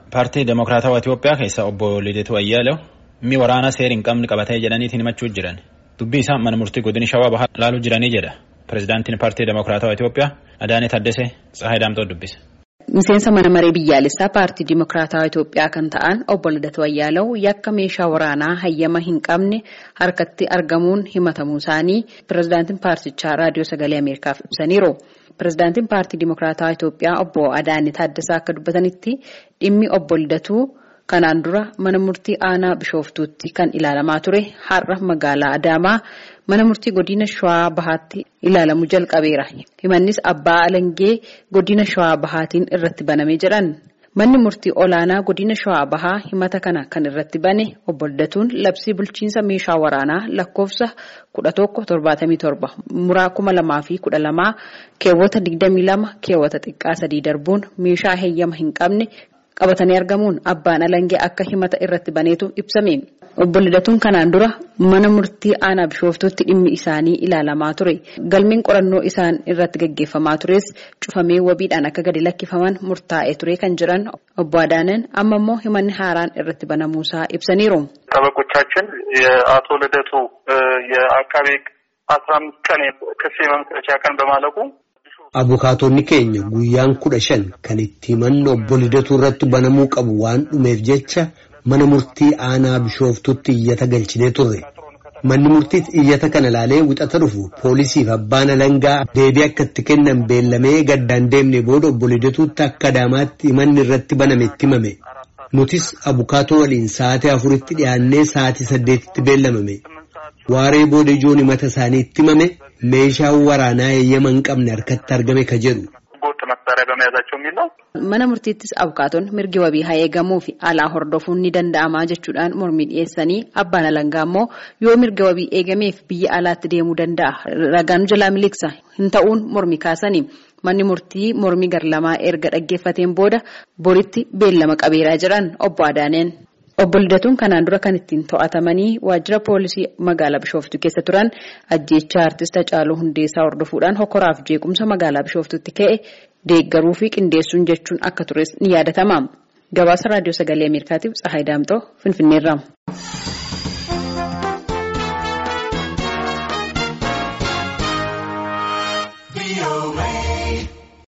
Paartii Demokiraatawaa Itoophiyaa keessa obbo Lideetu Ayyaalew inni waraana seera hin qabne qabatee jedhaniitiin himachuu jiran dubbii isaa mana murtii godina shawaa bahaa laaluu jiranii jedha pirezidaantiin paartii Demokiraatawaa Itoophiyaa Adaanee Taddasee Tsahaay Daamtoo dubbise. Miseensa mana maree biyyaalessaa paartii Dimokiraatawaa Itoophiyaa kan ta'an obbo Lidatu Ayyaalaw yakka meeshaa waraanaa hayyama hin qabne harkatti argamuun himatamuu isaanii pirezidaantiin paartichaa raadiyoo sagalee Ameerikaaf ibsaniiru. Pirezidaantiin paartii Dimokiraatawaa Itoophiyaa obbo Adaanee Taaddasaa akka dubbatanitti dhimmi obbo Lidatuu kanaan dura mana murtii aanaa Bishooftuutti kan ilaalamaa ture har'a magaalaa Adaamaa mana murtii godina Shawaa Bahaatti ilaalamuu jalqabeera. Himannis abbaa alangee godina Shawaa Bahaatiin irratti banamee jedhan. Manni murtii olaanaa godina Shawaa Bahaa himata kana kan irratti bane obbo Lidatuun labsii bulchiinsa meeshaa waraanaa lakkoofsa kudha tokko torbaatamii torba muraa kuma lamaa fi kudha lamaa keewwata digdamii lama keewwata xiqqaa sadii darbuun meeshaa heeyyama hin qabne qabatanii argamuun abbaan alangee akka himata irratti baneetu ibsame. Obbo Lidatuun kanaan dura mana murtii aanaa bishooftuutti dhimmi isaanii ilaalamaa ture. Galmeen qorannoo isaan irratti gaggeeffamaa tures cufamee wabiidhaan akka gadi lakkifaman murtaa'ee ture kan jiran obbo Adaaneen amma immoo himanni haaraan irratti banamuusaa ibsaniiru. ጠበቆቻችን የአቶ ልደቱ የአቃቤ አስራ አምስት ቀን ክስ የመመስረቻ ቀን በማለቁ Abukaatonni keenya guyyaan kudha shan kan itti himanni obbo Lidatuu irratti banamuu qabu waan dhumeef jecha mana murtii aanaa bishooftutti iyyata galchinee turre. Manni murtiis iyyata kana ilaalee wixata dhufu poolisiif abbaan alangaa deebii akka itti kennan beellamee gaddaan deemne booda obbo Lidatuutti akka Adaamaatti himanni irratti baname itti himame. Nutis abukaatoo waliin sa'aatii afuritti dhiyaannee sa'aatii saddeetitti beellamame. Waaree booda ijoon himata isaanii itti himame meeshaan waraanaa heeyyama hin qabne harkatti argame ka jedhu. Mana murtiittis abukaatonni mirgi wabii haa eegamuu fi alaa hordofuun ni danda'amaa jechuudhaan mormii dhiyeessanii abbaan alangaa immoo yoo mirga wabii eegameef biyya alaatti deemuu danda'a. Ragaan jalaa miliqsa hin ta'uun mormii kaasanii manni murtii mormii garlamaa erga dhaggeeffateen booda boritti beellama qabeeraa jedhan obbo Adaaneen. Obbo Lidatuun kanaan dura kan ittiin to'atamanii waajjira poolisii magaalaa Bishooftuu keessa turan ajjeechaa artista Hacaaluu Hundeessaa hordofuudhaan hokoraaf jeequmsa magaalaa Bishooftuutti ka'e deeggaruu fi qindeessuun jechuun akka tures ni yaadatama. Gabaasa Raadiyoo Sagalee Ameerikaatiif Tsahaay Daamtoo Finfinneerraa.